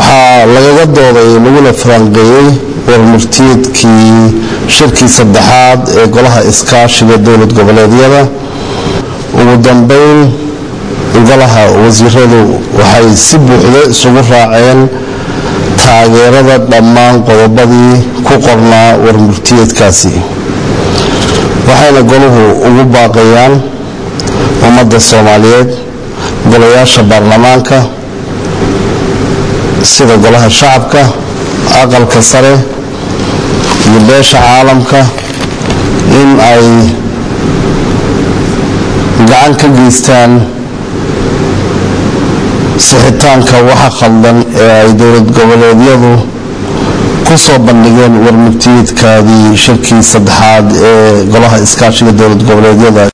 waxaa lagaga dooday laguna falanqeeyey warmurtiyeedkii shirkii saddexaad ee golaha iskaashiga dowlad goboleedyada ugu dambeyn golaha wasiiradu waxay si buuxda isugu raaceen taageerada dhammaan qodobadii ku qornaa warmurtiyeedkaasi waxayna goluhu ugu baaqayaan ummadda soomaaliyeed golayaasha baarlamaanka sida golaha shacabka aqalka sare iyo beesha caalamka in ay gacan ka geystaan sixitaanka waxa khaldan ee ay dowlad goboleedyadu ku soo bandhigeen warmurtiyeedkaadii shirkii saddexaad ee golaha iskaashiga dowlad goboleedyada